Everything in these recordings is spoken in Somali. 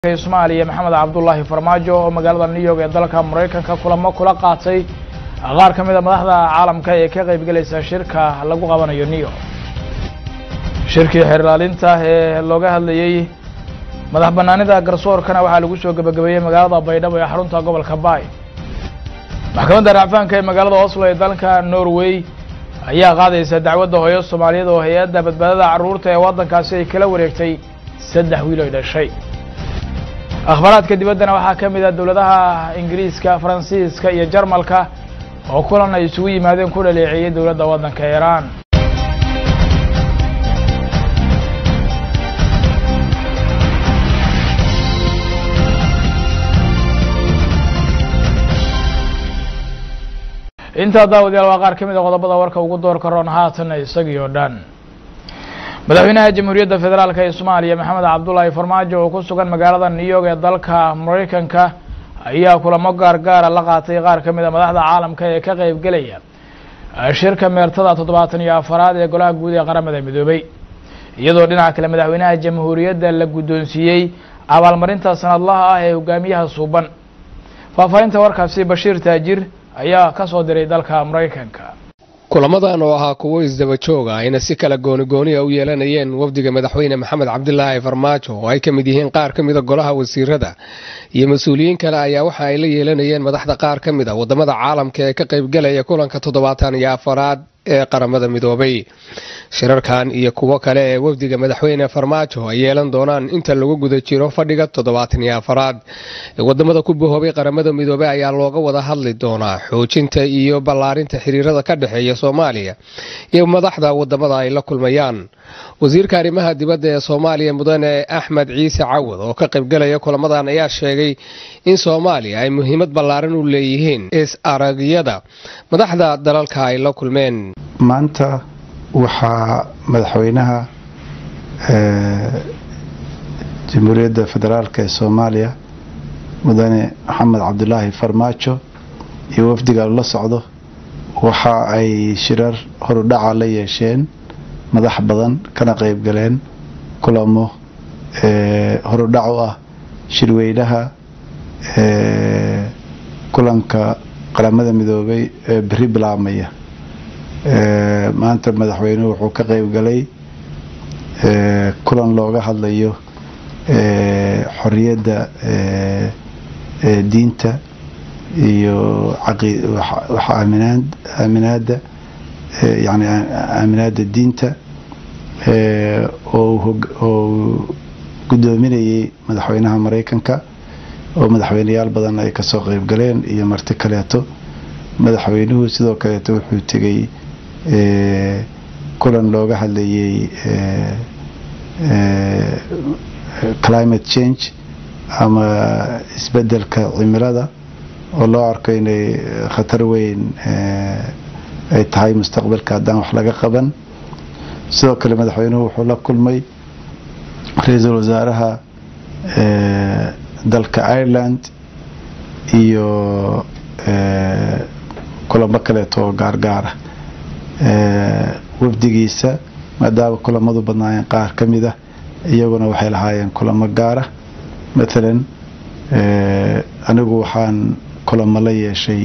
soomaaliya maxamed cabdulaahi farmaajo oo magaalada new york ee dalka maraykanka kulamo kula qaatay qaar ka mid a madaxda caalamka ee ka qaybgelaysa shirka lagu qabanayo new york shirkii xeer ilaalinta ee looga hadlayey madax banaanida garsoorkana waxaa lagu soo gebagabeeyey magaalada baydhabo ee xarunta gobolka baay maxkamadda racfaanka ee magaalada oslo ee dalka norway ayaa qaadaysa dacwadda hooyo soomaaliyeed oo hay-adda badbaadada carruurta ee waddankaasi ay kala wareegtay saddex wiil oy dhashay akhbaaraadka dibaddana waxaa ka mid ah dowladaha ingiriiska faransiiska iyo jarmalka oo kulan ay isugu yimaadeen ku dhaleeceeyey dowladda waddanka iiraan intaa daawadayaal waa qaar ka mid a qodobada warka ugu doorka roon haatan isagii oo dhan madaxweynaha jamhuuriyadda federaalk ee soomaaliya maxamed cabdulaahi farmaajo oo ku sugan magaalada new york ee dalka maraykanka ayaa kulamo gaar gaara la qaatay qaar ka mid a madaxda caalamka ee ka qaybgelaya shirka meertada toddobaatan iyo afaraad ee golaha guud ee qaramada midoobay iyadoo dhinaca kale madaxweynaha jamhuuriyadda la guddoonsiiyey abaalmarinta sanadlaha ah ee hogaamiyaha suuban faahfaahinta warkaasi bashiir taajir ayaa ka soo diray dalka maraykanka kulamadan oo ahaa kuwo isdaba jooga ayna si kala goonigooniya u yeelanayeen wafdiga madaxweyne maxamed cabdilaahi farmaajo oo ay ka mid yihiin qaar ka mida golaha wasiirada iyo mas-uuliyiin kale ayaa waxa ay la yeelanayeen madaxda qaar ka mid a wadamada caalamka ee ka qaybgelaya kulanka toddobaatan iyo afaraad ee qaramada midoobay shirarkan iyo kuwo kale ee wafdiga madaxweyne farmaajo ay yeelan doonaan inta lagu guda jiro fadhiga toddobaatan iyo afaraad wadamada ku bahoobay qaramada midoobey ayaa looga wada hadli doonaa xoojinta iyo ballaarinta xiriirada ka dhexeeya soomaaliya iyo madaxda wadamada ay la kulmayaan wasiirka arrimaha dibadda ee soomaaliya mudane axmed ciise cawad oo ka qaybgelaya kulamadan ayaa sheegay in soomaaliya ay muhiimad ballaaran u leeyihiin is aragyada madaxda dalalka ay la kulmeen maanta waxaa madaxweynaha jamhuuriyadda federaalk ee soomaaliya mudane maxamed cabdulaahi farmaajo iyo wafdiga la socdo waxa ay shirar horudhaca la yeesheen madax badan kana qayb galeen kulamo horudhac u ah shirweynaha kulanka qaramada midoobay ee beri bilaabmaya maanta madaxweynuhu wuxuu ka qayb galay kulan looga hadlayo xoriyadda diinta iyo aaminaada yani aaminaada diinta oo guddoominayay madaxweynaha maraykanka oo madaxweyneyaal badan ay kasoo qayb galeen iyo marti kaleeto madaxweynuhu sidoo kaleeto wuxuu tegay kulan looga hadlayay climate change ama isbedelka cimilada oo loo arko inay khatar weyn ay tahay mustaqbalka haddaan wax laga qaban sidoo kale madaxweynuhu wuxuu la kulmay ra-iisul wasaaraha dalka ireland iyo kulamo kaleeto oo gaargaara wafdigiisa maadaama kulamadu badnaayeen qaar ka mid ah iyaguna waxay lahaayeen kulamo gaara mathalan anigu waxaan kulamo la yeeshay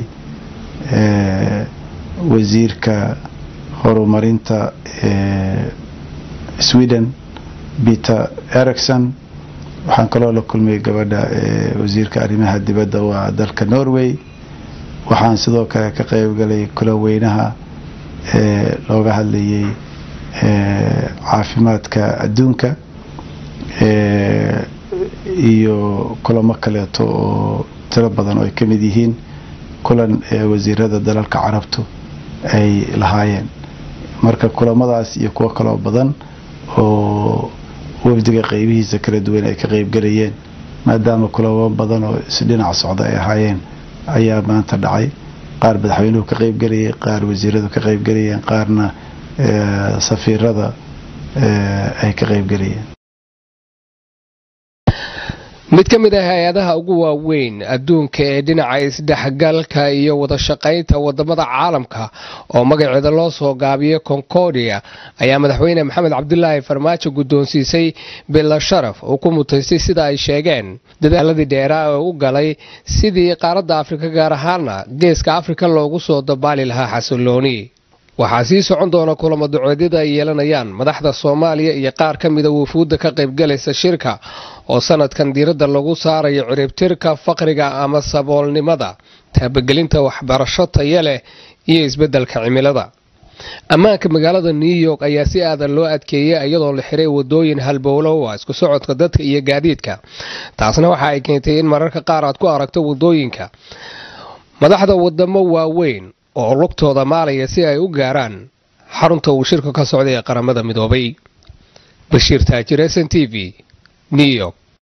wasiirka horumarinta sweden peter ericson waxaan kaloo la kulmay gabadha wasiirka arrimaha dibadda waa dalka norway waxaan sidoo kale ka qaybgalay kulan weynaha looga hadlayay caafimaadka adduunka iyo kulamo kaleeto oo tiro badan oo ay ka mid yihiin kulan wasiirada dalalka carabtu ay lahaayeen marka kulamadaas iyo kuwo kaloo badan oo wafdiga qeybihiisa kala duwan ay ka qeybgalayeen maadaama kulamo badan oo isdhinac socda ay ahaayeen ayaa maanta dhacay qaar madaxweynuhu ka qeybgelayay qaar wasiiradu ka qeybgelayeen qaarna safiirada ay ka qeybgelayeen mid ka mid ah hay-adaha ugu waaweyn adduunka ee dhinaca isdhexgalka iyo wadashaqaynta wadamada caalamka oo magaceeda loo soo gaabiyay concordia ayaa madaxweyne maxamed cabdulaahi farmaajo guddoonsiisay bila sharaf uu ku mutaystay sida ay sheegeen dadaaladii dheeraa ee u galay sidii qaaradda afrika gaar ahaana geeska afrika loogu soo dabaali lahaa xasilooni waxaa sii socon doona kulamo duceedyada ay yeelanayaan madaxda soomaaliya iyo qaar ka mida wufuudda ka qaybgalaysa shirka oo sanadkan diiradda lagu saarayo ciribtirka faqriga ama saboolnimada taabagelinta waxbarasho taya leh iyo isbeddelka cimilada ammaanka magaalada new york ayaa si aadan loo adkeeyey iyadoo la xiray wadooyin halbowlowa isku socodka dadka iyo gaadiidka taasna waxa ay keentay in mararka qaar aad ku aragto wadooyinka madaxda wadamo waaweyn oo lugtooda maalaya si ay u gaaraan xarunta uu shirka ka socday ee qaramada midoobay bashiir taajir s n t v new york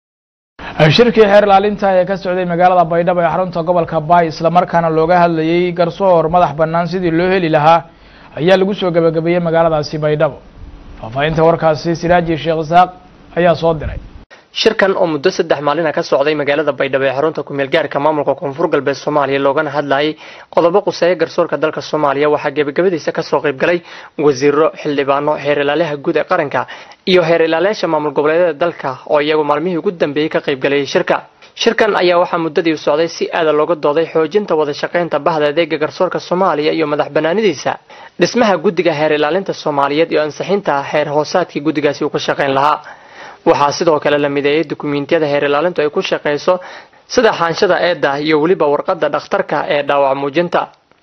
shirkii xeer ilaalinta ee ka socday magaalada baydhabo ee xarunta gobolka baay islamarkaana looga hadlayey garsoor madax bannaan sidii loo heli lahaa ayaa lagu soo gebagabeeyey magaaladaasi baydhabo faahfaahinta warkaasi siraaji sheekh isaaq ayaa soo diray shirkan oo muddo saddex maalina ka socday magaalada baydhabo ee xarunta kumeel gaarka maamulka koonfur galbeed soomaaliya loogana hadlayay qodobo quseeya garsoorka dalka soomaaliya waxaa gebagabadiisa kasoo qaybgalay wasiiro xildhibaano heer ilaaliyaha guud ee qaranka iyo heer ilaaliyaasha maamul goboleedyada dalka oo iyagu maalmihii ugu dambeeyey ka qaybgalayay shirka shirkan ayaa waxaa muddadii socday si aada looga dooday xoojinta wada shaqaynta bahda adeega garsoorka soomaaliya iyo madax banaanidiisa dhismaha guddiga heer ilaalinta soomaaliyeed iyo ansixinta heer hoosaadkii guddigaasi uu ka shaqayn lahaa waxaa sidoo kale la mideeyay dukumiintiyada heer ilaalintu ay ku shaqayso sida xaanshada eedda iyo weliba warqadda dhakhtarka ee dhaawac muujinta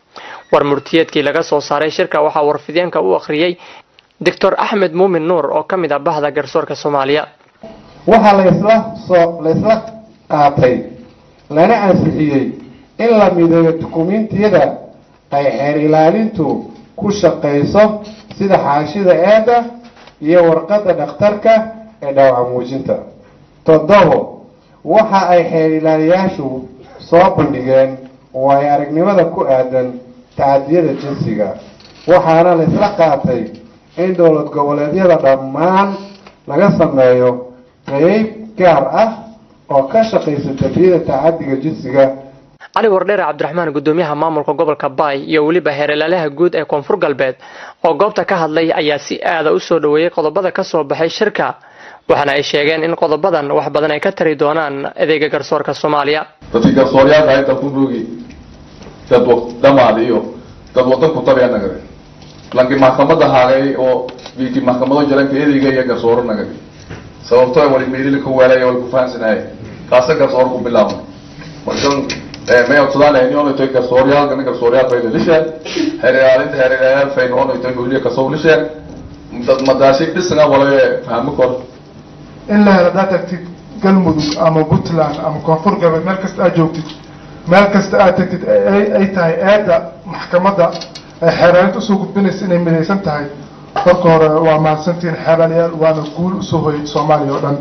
war murtiyeedkii laga soo saaray shirka waxaa warfideenka u akhriyey doctor axmed muumin nuur oo ka mid ah bahda garsoorka soomaaliya waxaa laysla soo laysla qaatay lana ansixiyey in la mideeyo dukumiintiyada ay xeer ilaalintu ku shaqayso sida xaanshida eedda iyo warqadda dhakhtarka ee dhaawaca muujinta toddobo waxa ay xeer ilaaliyaashu soo bandhigeen waayo aragnimada ku aadan tacadiyada jinsiga waxaana la isla qaatay in dowlad goboleedyada dhammaan laga sameeyo qeyb gaar ah oo ka shaqaysa dafiyada tacadiga jinsiga cali wardheere cabdiraxmaan gudoomiyaha maamulka gobolka baay iyo weliba heer ilaaliyaha guud ee koonfur galbeed oo goobta ka hadlay ayaa si aada u soo dhoweeyey qodobada ka soo baxay shirka waxaana ay sheegeen in qodobadan wax badan ay ka tari doonaan adeega garsoorka soomaaliya dadkii garsooryaalka inta ku boogi dad dhamaad iyo dad wadan ku tabiya nagade lankii maxkamada haagay oo wiikii maxkamado jaranka ereyga iyo garsooro nagade sababto wali meelili ku weelay wali ku fahansanahay kaasa garsoor ku bilaabnay markan may odsadaan inoono toy garsooryaalkana garsooryal faydo lisheeg heer ilaalinta heer ilaaliyaal fayno ono toy holiya kasow lisheeg dad madaasi dhisna walaye fahmo kor in la helo haddaad tagtid galmudug ama puntland ama koonfur galbeed meel kasta aad joogtid meel kasta aad tagtid ay tahay eedda maxkamadda ay xeeraalinta usoo gudbinaysa inay midaysan tahay marka hore waa mahadsantihiin xeeraalyaal waana guul usoo hoyay soomaaliya oo dhan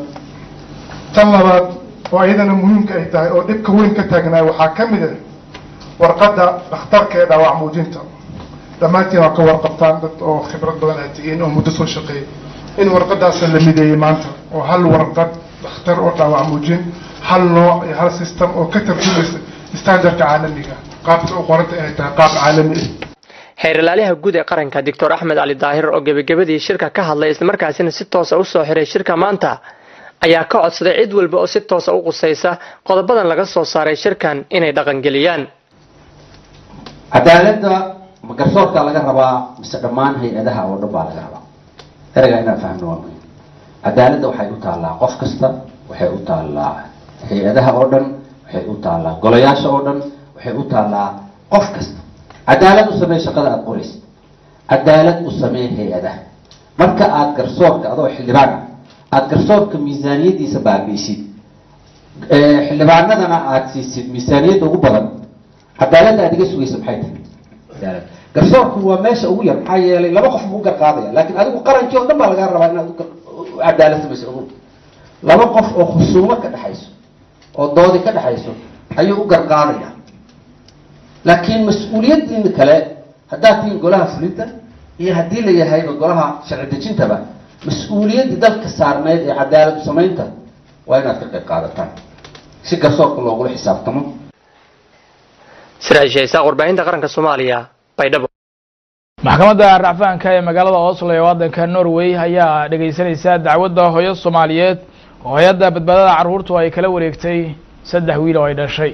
tan labaad oo iyadana muhiimka ay tahay oo dhibka weyn ka taagnaay waxaa ka mid ah warqadda dhakhtarka ee dhaawac muujinta dhammaantiin waa ka warqabtaan dad oo khibrad badan aad tihiin oo muddo soo shaqeeyay in warqadaasa la mideeyey maanta oo hal warqad dhakhtar oo dhaawac muujin hal nooc iyo hal system oo ka tarjumaysa standardka caalamiga qaabka u qoranta inay tahay qaab caalami ah heer ilaaliyaha guud ee qaranka doctor axmed cali daahir oo gebagabadii shirka ka hadlay islamarkaasina si toosa usoo xiray shirka maanta ayaa ka codsaday cid walba oo si toosa u qusaysa qodobadan laga soo saaray shirkan inay dhaqangeliyaan cadaaladda ma garsoorkaa laga rabaa mise dhammaan hay-adaha oo dhan baa laga rabaa ereygaa inaan fahmno waa muhim cadaaladda waxay u taallaa qof kasta waxay u taallaa hay-adaha oo dhan waxay u taallaa golayaasha oo dhan waxay u taallaa qof kasta cadaalad u samee shaqada aada qoraysa cadaalad u samee hay-adaha marka aada garsoorka adoo xildhibaan ah aada garsoorka miisaaniyaddiisa baabiisid xildhibaanadana aada siisid miisaaniyadda ugu badan cadaaladda aad iga sugaysa maxay tahay cadaalad garsoorku waa meesha ugu yar maxaa yeelay laba qof buu u garqaadaya laakiin adigu qarankii oo dhan baa lagaa rabaa inaad cadaalad samayso ugu laba qof oo khusuumo ka dhexayso oo doodi ka dhexayso ayuu u garqaadaya laakiin mas-uuliyaddiina kale haddaad tihiin golaha fulinta iyo haddii la yahayba golaha sharci dejintaba mas-uuliyaddii dalka saarneyd ee cadaalad samaynta waa inaad ka qayb qaadataan si garsoorka loogula xisaabtamo siraaj isaaq warbaahinta qaranka soomaaliya baydhabo maxkamadda racfaanka ee magaalada oslo ee waddanka norway ayaa dhegaysanaysa dacwadda hooyo soomaaliyeed oo hay-adda badbaadada carruurtu ay kala wareegtay saddex wiil oo ay dhashay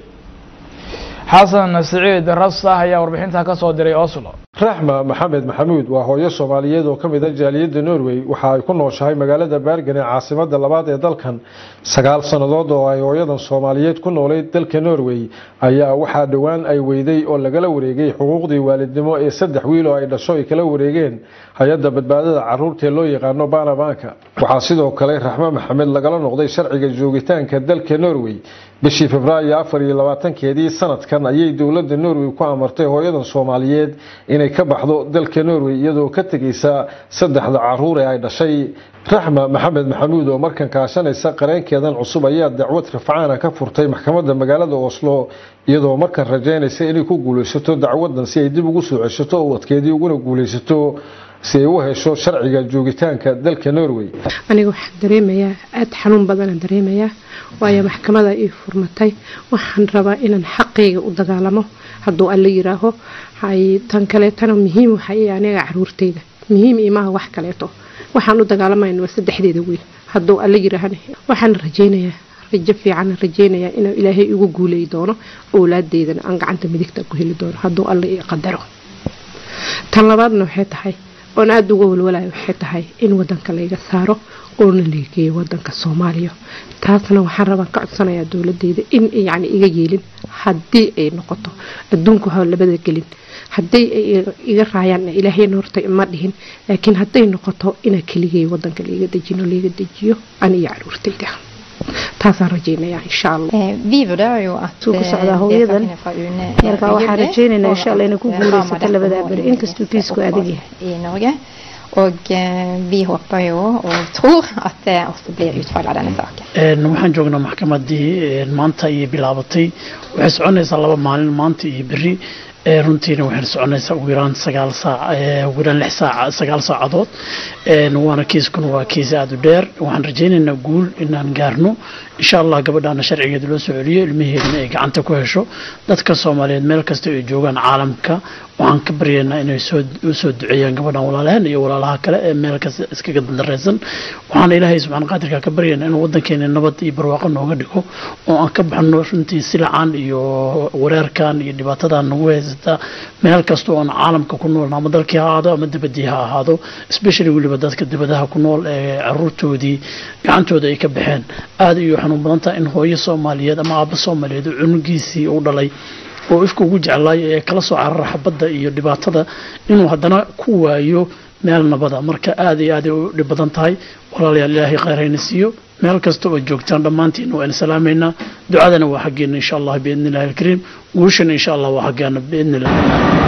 xasan siciid rasta ayaa warbixintaa ka soo diray oslo raxma maxamed maxamuud waa hooyo soomaaliyeed oo ka mid a jaaliyadda norway waxa ay ku nooshahay magaalada baargan ee caasimada labaad ee dalkan sagaal sannadood oo ay hooyadan soomaaliyeed ku noolayd dalka norway ayaa waxaa dhowaan ay weyday oo lagala wareegay xuquuqdii waalidnimo ee saddex wiil oo ay dhasho ay kala wareegeen hay-adda badbaadada caruurta ee loo yaqaano banabanka waxaa sidoo kale raxmo maxamed lagala noqday sharciga joogitaanka dalka norway bishii februaayo afar iyo labaatankeedii sanadkan ayay dowladda norway ku amartay hooyadan soomaaliyeed inay ka baxdo dalka norway iyadoo ka tegaysa saddexda caruur ee ay dhashay raxma maxamed maxamuud oo markan kaashanaysa qareenkeedan cusub ayaa dacwad rafcaana ka furtay maxkamadda magaalada oslo iyadoo markan rajaynaysa inay ku guulaysato dacwadan si ay dib ugu soo ceshato ubadkeedii uguna guulaysato si ay u hesho sharciga joogitaanka dalka norway aniga waxaan dareemayaa aada xanuun badanaan dareemayaa waayo maxkamada ii furmatay waxaan rabaa inaan xaqayga u dagaalamo hadduu alla yiraaho tan kaleetana muhiim waxa aniga caruurtayda muhiim imaha wax kaleeto waxaan u dagaalamayna waa saddexdeeda wiil hadduu alla yiraahana waxaan rajaynayaa rajo fiican rajaynayaa inuu ilaahay igu guulay doono owlaadeydana aan gacanta midigta ku heli doono hadduu alla ii qadaro tan labaadna waxay tahay oon aada uga walwalayo waxay tahay in wadanka layga saaro oona lageeyo wadanka soomaaliya taasna waxaan rabaan ka codsanayaa dowladeyda in yani iga yeelin haddii ay noqoto adduunka waxaa labada gelin haddii ay iga raayaan ilaahayna horta ma dhihin laakiin hadday noqoto inaa keligay wadanka laiga dejino laiga dejiyo ani iyo caruurtayda taasaan rajaynayaa insha allah suu ku socdaa hooyadan marka waxaan rajaynaynaa insha allah inay ku guulaysato labadaa beri inkastuu kiisku adag yahay Och vi hoppas ju och tror att det också blir utfall av denna saken. waxaan joognaa maxkamadii maanta ayay bilaabatay waxay soconaysaa laba maalin maanta iyo beri runtiina waxay soconaysaa ugu yaraan sagaal saac ugu yaraan lix saac sagaal saacadood waana kiiskuna waa kiis aada u dheer waxaan rajaynaynaa guul inaan gaarno insha allah gabadhaana sharcigeeda loo soo celiyo ilmaheedana ay gacanta ku hesho dadka soomaaliyeed meel kasta ay joogaan caalamka waxaan ka baryaynaa inay soo usoo duceeyaan gabadhan walaalahan iyo walaalaha kale ee meel kasta iskaga dandareysan waxaan ilaahay subxaan qaadirka ka baryaynaa inuu wadankeena nabad iyo barwaaqo nooga dhigo oo aan ka baxno runtii silacan iyo wareerkan iyo dhibaatadan nagu haysata meel kasta oo aan caalamka ku nool ama dalkii ha ahaado ama dibadii ha ahaado especially weliba dadka dibadaha ku nool ee caruurtoodii gacantooda ay ka baxeen aada iyo xanuun badan tahay in hooyo soomaaliyeed ama aabba soomaaliyeed oo cunugiisii u dhalay oo ifka ugu jeclaayo ee kala soo carara xabadda iyo dhibaatada inuu haddana ku waayo meel nabada marka aada iyo aad ay u dhib badan tahay walaalayaal ilaahay khayrayna siiyo meel kasta oo joogtaan dhammaantiin waan salaamaynaa ducadana waa xaggeena insha allah biidni illahi alkariim guushana insha allah waa xaggeena biidni illah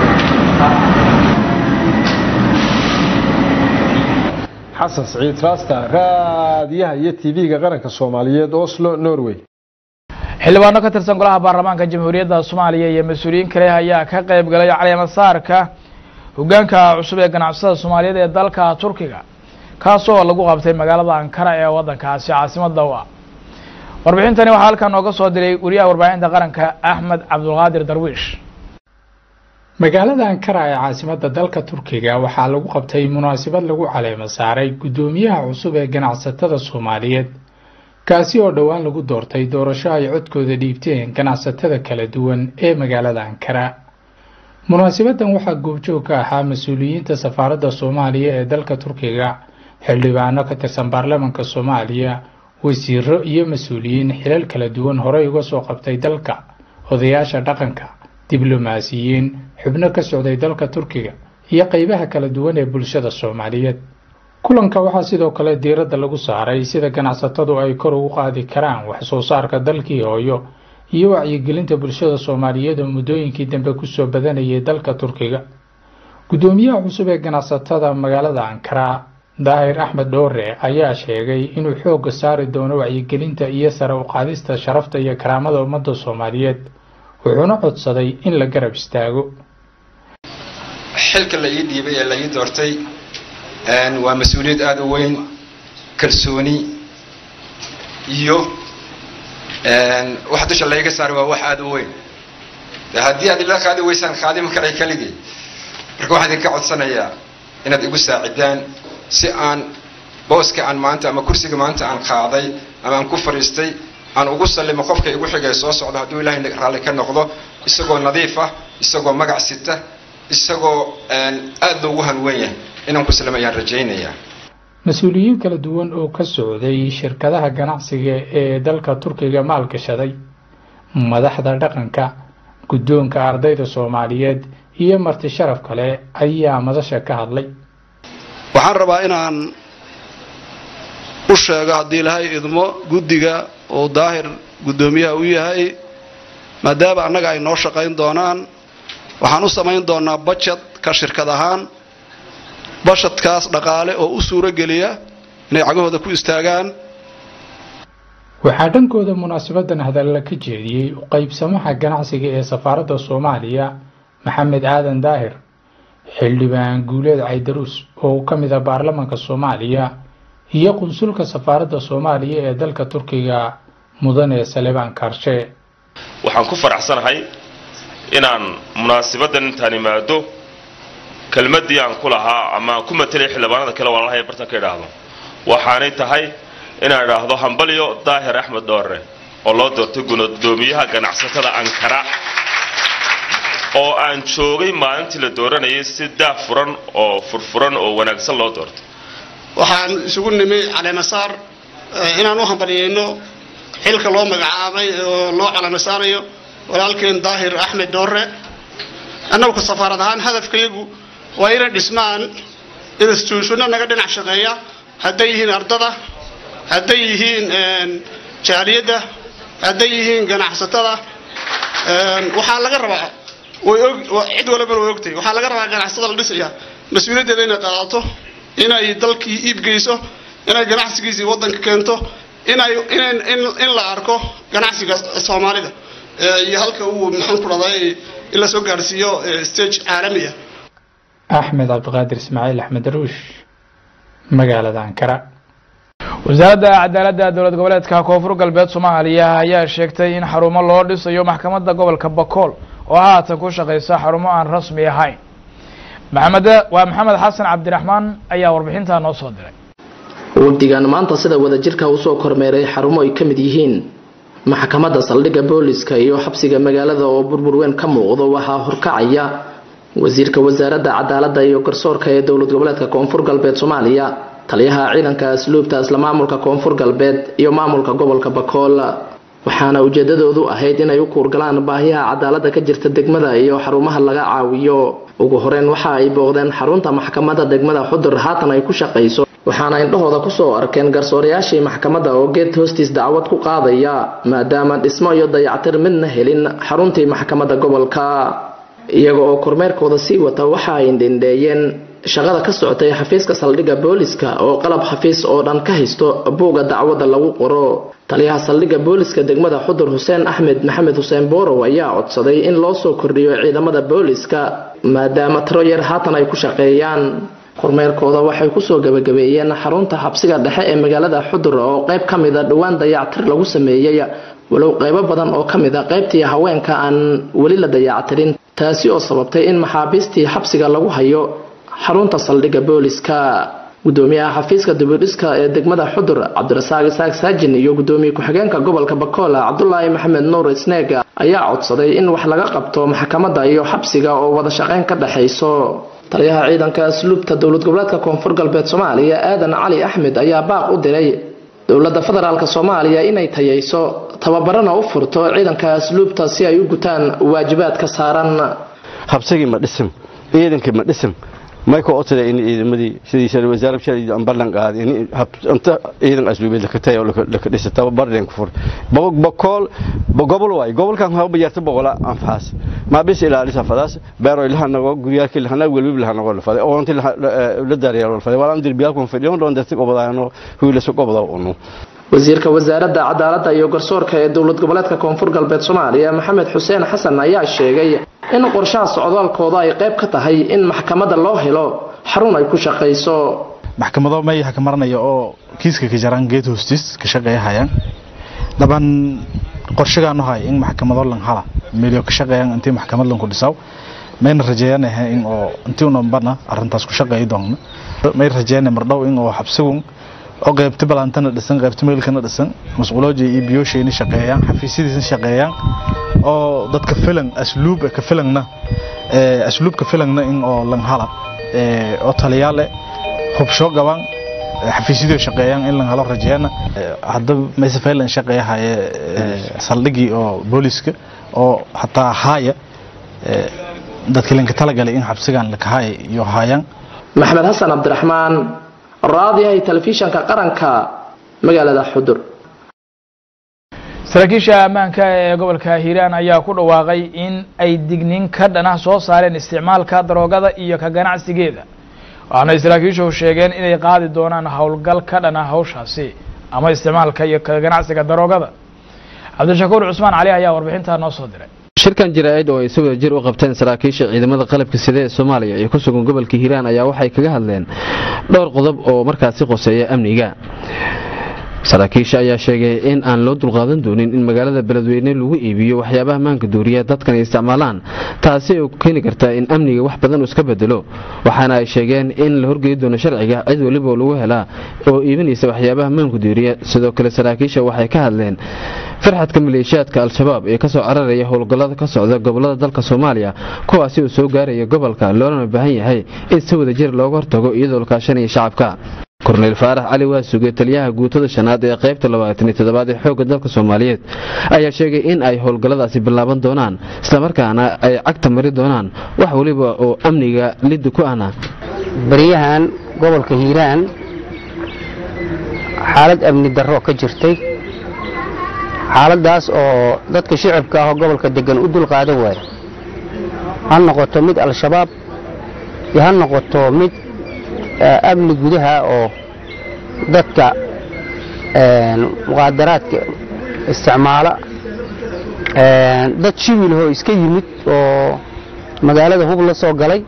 xasan siciid raasta raadiyaha iyo tv-ga qaranka soomaaliyeed oslo norway xildhibaano ka tirsan golaha baarlamaanka jamhuuriyadda soomaaliya iyo mas-uuliyiin kale ayaa ka qayb galay caleemasaarka hogaanka cusub ee ganacsatada soomaaliyeed ee dalka turkiga kaasoo lagu qabtay magaalada ankara ee waddankaasi caasimada u ah warbixintani waxaa halkan nooga soo diray wariyaha warbaahinta qaranka axmed cabdulqaadir darwiish magaalada ankara ee caasimada dalka turkiga waxaa lagu qabtay munaasabad lagu caleemo saaray guddoomiyaha cusub ee ganacsatada soomaaliyeed kaasi oo dhowaan lagu doortay doorasho ay codkooda dhiibteen ganacsatada kala duwan ee magaalada ankara munaasabadan waxaa goobjoog ka ahaa mas-uuliyiinta safaaradda soomaaliya ee dalka turkiga xildhibaano ka tirsan baarlamaanka soomaaliya wasiiro iyo mas-uuliyiin xilal kala duwan horey uga soo qabtay dalka odayaasha dhaqanka diblomaasiyiin xubno ka socday dalka turkiga iyo qeybaha kala duwan ee bulshada soomaaliyeed kulanka waxaa sidoo kale diiradda lagu saaray sida ganacsatadu ay kor ugu qaadi karaan wax soo saarka dalkii hooyo iyo wacyigelinta bulshada soomaaliyeed oo muddooyinkii dambe kusoo badanayay dalka turkiga guddoomiyaha cusub ee ganacsatada magaalada ankara daahir axmed dhoore ayaa sheegay inuu xoogga saari doono wacyigelinta iyo sare u qaadista sharafta iyo karaamada ummadda soomaaliyeed wuxuuna codsaday in la garab istaago xilka la ii dhiibay ee la ii doortay waa mas-uuliyad aada u weyn kalsooni iyo wax dusha layga saari waa wax aada u weyn de haddii aad ila qaadi weysaan qaadima karay keligii marka waxaan idinka codsanayaa inaad igu saacidaan si aan booska aan maanta ama kursiga maanta aan qaaday ama aan ku fadhiistay aan ugu sallimo qofka igu xigay soo socdo hadduu ilaahay raalli ka noqdo isagoo nadiif ah isagoo magac sita isagoo aada loogu hanweyn yahay inaan ku salamayaan rajaynayaa mas-uuliyiin kala duwan oo ka socday shirkadaha ganacsiga ee dalka turkiga maalgashaday madaxda dhaqanka guddoonka ardayda soomaaliyeed iyo marti sharaf kale ayaa madasha ka hadlay waxaan rabaa inaan u sheego haddii ilaahay idmo guddiga oo daahir guddoomiyaha u yahay maadaama annaga ay noo shaqayn doonaan waxaan u samayn doonaa bajad ka shirkad ahaan bashadkaas dhaqaale oo u suuro geliya inay cagahooda ku istaagaan waxaa dhankooda munaasabadan hadalla ka jeediyey u qaybsamaha ganacsiga ee safaaradda soomaaliya maxamed aadan daahir xildhibaan guuleed caydaruus oo ka mid ah baarlamaanka soomaaliya iyo qunsulka safaaradda soomaaliya ee dalka turkiga mudane salebaan kaarshe waxaan ku faraxsanahay inaan munaasabadan intaan imaado kelmadii aan ku lahaa ama aan ku matelay xildhibaanada kale walaalahay bartanka idhaahdo waxaanay tahay inaan idhaahdo hambalyo daahir axmed dhoore oo loo doortay gudoomiyaha ganacsatada ankara oo aan joogay maalintii la dooranayay si daah furan oo furfuran oo wanaagsan loo doortay waxaan isugu nimi caleemasaar inaan u hambalyayno xilka loo magacaabay oo loo caleemasaarayo walaalkeen daahir axmed dhoore annagu safaarad ahaan hadafkayagu waa inay dhismaan instituushino naga dhinac shaqeeya hadday yihiin ardada hadday yihiin jaaliyadda hadday yihiin ganacsatada waxaa laga rabaa way og cid walbana way ogtahay waxaa laga rabaa ganacsatada la dhisaya mas-uuliyaddeeda inay qaadato inay dalkii iibgeyso inay ganacsigiisii waddanka keento inay in la arko ganacsiga soomaalida iyo halka uu maxaan ku dhahday in la soo gaarsiiyo stage caalamiya axmed cabdiqaadir ismaaciil axmed daruush magaalada ankara wasaaradda cadaaladda dowlad goboleedka koonfur galbeed soomaaliya ayaa sheegtay in xarumo loo dhisayo maxkamadda gobolka bakool oo haatan ku shaqeysa xarumo aan rasmi ahayn maxamed waa maxamed xasan cabdiraxmaan ayaa warbixintaa noo soo diray wafdigan maanta sida wadajirka usoo kormeeray xarumo ay ka mid yihiin maxkamadda saldhigga booliska iyo xabsiga magaalada oo burbur weyn ka muuqdo waxaa horkacaya wasiirka wasaaradda cadaaladda iyo garsoorka ee dowlad goboleedka koonfur galbeed soomaaliya taliyaha ciidanka asluubta isla maamulka koonfur galbeed iyo maamulka gobolka bakool waxaana ujeedadoodu ahayd inay u kuurgalaan baahiyaha cadaaladda ka jirta degmada iyo xarumaha laga caawiyo ugu horeyn waxa ay booqdeen xarunta maxkamadda degmada xudur haatan ay ku shaqayso waxaana indhahooda kusoo arkeen garsoorayaashii maxkamadda oo geed hoostiis dacwad ku qaadaya maadaama dhismo iyo dayactir midna helin xaruntii maxkamadda gobolka iyaga oo kormeerkooda sii wata waxa ay dhindheeyeen shaqada ka socotay xafiiska saldhigga booliska oo qalab xafiis oo dhan ka haysto buugga dacwadda lagu qoro taliyaha saldhigga booliska degmada xudur xuseen axmed maxamed xuseen boorow ayaa codsaday in loo soo kordhiyo ciidamada booliska maadaama tiro yar haatan ay ku shaqeeyaan kormeerkooda waxay kusoo gabagabeeyeen xarunta xabsiga dhexe ee magaalada xudur oo qayb ka mida dhowaan dayactir lagu sameeyey walow qaybo badan oo ka mid a qaybtii haweenka aan weli la dayactirin taasi oo sababtay in maxaabiistii xabsiga lagu hayo xarunta saldhigga booliska gudoomiyaha xafiiska dibidhiska ee degmada xudur cabdirasaaq isaaq saajin iyo gudoomiye ku-xigeenka gobolka bakola cabdulaahi maxamed nuur isneeg ayaa codsaday in wax laga qabto maxkamadda iyo xabsiga oo wada shaqeyn ka dhexayso taliyaha ciidanka asluubta dowlad goboleedka koonfur galbeed soomaaliya aadan cali axmed ayaa baaq u diray dowladda federaalk soomaaliya inay tayayso tababarana u furto ciidanka asluubta si ay u gutaan waajibaadka saaran habsigii ma dhisin ciidankii ma dhisin may ku odsada in ciidamadii sidiisa wasaaradda shalay aan ballan qaaday in inta ciidan asluubeed la ka tayo la ka dhisa tababar leen ku fur boqol gobol waay gobolkan ha bajarta boqola anfaas ma bis ilaalisa fadaas beero ilaha nago guriyaalkii lahana welwib laha nago la faday oo intii la daariyay la faday walaan dirbiyaal kun fadhiyo doon dadka obadaano huula soo qobada unu wasiirka wasaaradda cadaaladda iyo garsoorka ee dowlad goboleedka koonfur galbeed soomaaliya maxamed xuseen xasan ayaa sheegay in qorshaha socdaalkooda ay qayb ka tahay in maxkamadda loo helo xarun ay ku shaqayso maxkamado may haka maranaya oo kiiska ka jaraan geed hoostiis ka shaqeeyahayaan daban qorshagaan hay in maxkamado lan hala meelyo ka shaqeeyaan intii maxkamad lan ku dhisaw mayna rajeeyanaha in oo intii unanbana arrintaas ku shaqeeyi doonna may rajeeyana mardhow in oo xabsigun oo qaybta balantana dhisan qaybta meelkana dhisan masquulooji iyo biyooshayna shaqeeyaan xafiisyadiisna shaqeeyaan oo dadka filan asluub ka filangna asluubka filangna in oo lan hala oo taliyaale hubsho gaban xafiisyadii shaqeeyaan in lan halo rajeeyana hadda mayse faylan shaqeeyahaye saldhigii oo booliska oo hataa haaya dadka linka talagalay in xabsigan lakahaaya iyo haayaan maxamed xasan cabdiraxmaan raadiyahay telefishanka qaranka magaalada xudur saraakiisha ammaanka ee gobolka hiiraan ayaa ku dhawaaqay in ay dignin ka dhanah soo saareen isticmaalka daroogada iyo ka ganacsigeeda waxaanay saraakiishu sheegeen inay qaadi doonaan howlgal ka dhana hawshaasi ama isticmaalka iyo ka ganacsiga daroogada cabdishakuur cusmaan cali ayaa warbixintaa noo soo diray shirkan jaraa'id oo ay si wada jir u qabteen saraakiisha ciidamada qalabka sida ee soomaaliya ee ku sugan gobolka hiiraan ayaa waxay kaga hadleen dhowr qodob oo markaasi qoseeya amniga saraakiisha ayaa sheegay in aan loo dulqaadan doonin in magaalada beledweyne lagu iibiyo waxyaabaha maanka duuriya dadkan ay isticmaalaan taasi oo keeni karta in amniga wax badan uu iska bedelo waxaana ay sheegeen in la horgeyi doono sharciga cid weliba lagu helaa oo iibinaysa waxyaabaha maanka duuriya sidoo kale saraakiisha waxay ka hadleen farxadka maleeshiyaadka al-shabaab ee kasoo cararaya howlgallada ka socda gobolada dalka soomaaliya kuwaasi uu soo gaaraya gobolka loolana baahan yahay in si wada jir looga hortago iyadoo la kaashanaya shacabka korneyl faarax cali waasuge taliyaha guutada shanaad ee qaybta labaatan iyo toddobaad ee xoogga dalka soomaaliyeed ayaa sheegay in ay howlgalladaasi bilaaban doonaan islamarkaana ay cagta mari doonaan wax weliba oo amniga liddi ku ahna baryahan gobolka hiiraan xaalad amni darro ka jirtay xaaladaas oo dadka shicibka ah oo gobolka degan u dulqaadan waaya ha noqoto mid al-shabaab iyo ha noqoto mid amni gudaha oo dadka muqaadaraadka isticmaala dad shibilhoo iska yimid oo magaalada hub la soo galay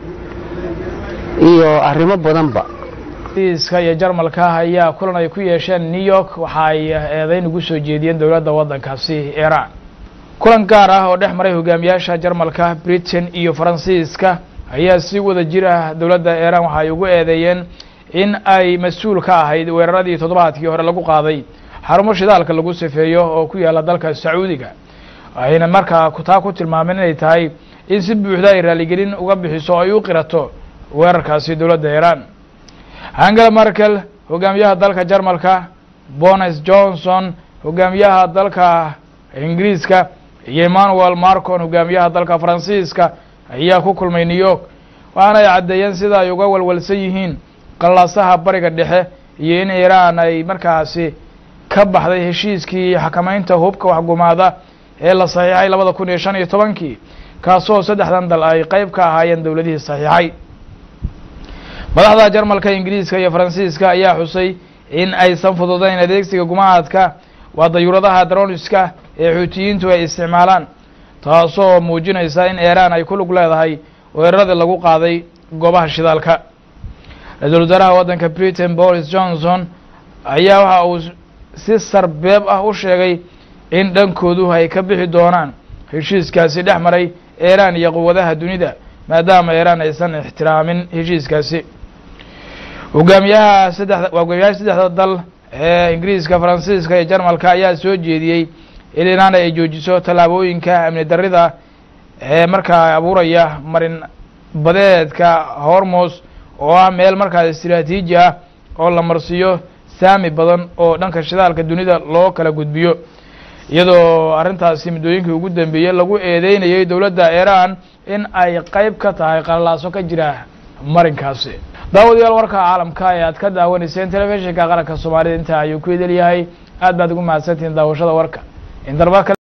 iyo arrimo badanba iska iyo jarmalka ayaa kulan ay ku yeesheen new york waxa ay eedeyn ugu soo jeediyeen dowladda waddankaasi iiraan kulan gaar ah oo dhex maray hogaamiyaasha jarmalka britain iyo faransiiska ayaa si wada jir ah dowladda iiraan waxa ay ugu eedeeyeen in ay mas-uul ka ahayd weeraradii toddobaadkii hore lagu qaaday xarumo shidaalka lagu sifeeyo oo ku yaalla dalka sacuudiga ayna markaa taa ku tilmaameen inay tahay in si buuxda ay raaligelin uga bixiso o ay u qirato weerarkaasi dowladda iiraan angela merkel hogaamiyaha dalka jarmalka bonis johnson hogaamiyaha dalka ingiriiska iyo emmanuel marcon hogaamiyaha dalka faransiiska ayaa ku kulmay new york waxaana ay caddeeyeen sida ay uga walwalsan yihiin qallaasaha bariga dhexe iyo in iiraan ay markaasi ka baxday heshiiskii xakamaynta hubka waxgumaada ee la saxiixay labada kun iyo shan iyo tobankii kaasoo saddexdan dal ay qeyb ka ahaayeen dowladihii saxiixay madaxda jarmalka ingiriiska iyo faransiiska ayaa xusay in aysan fududayn adeegsiga gumahaadka waa dayuuradaha daroniska ee xuutiyiintu ay isticmaalaan taasoo muujinaysa in iiraan ay ku lug leedahay weeraradii lagu qaaday goobaha shidaalka ra-iisul wasaaraha waddanka britain boris johnson ayaa waxa uu si sarbeeb ah u sheegay in dhankoodu ay ka bixi doonaan heshiiskaasi dhex maray iiraan iyo quwadaha dunida maadaama iiraan aysan ixtiraamin heshiiskaasi hogaamiyaha saddexda hogaamiyaha saddexda dal ee ingiriiska faransiiska iyo jarmalka ayaa soo jeediyey in iiraan ay joojiso tallaabooyinka amni darrida ee markaa abuuraya marin badeedka hormos oo ah meel markaas istiraatiiji ah oo la marsiiyo saami badan oo dhanka shidaalka dunida loo kala gudbiyo iyadoo arrintaasi muddooyinkii ugu dambeeyey lagu eedeynayay dowladda iiraan in ay qeyb ka tahay qalalaaso ka jira marinkaasi daawadayaal warka caalamka ee aad ka daawanayseen telefishinka qaranka soomaalida intaa ayuu ku idil yahay aad baad ugu mahadsantihiin daawashada warka in darba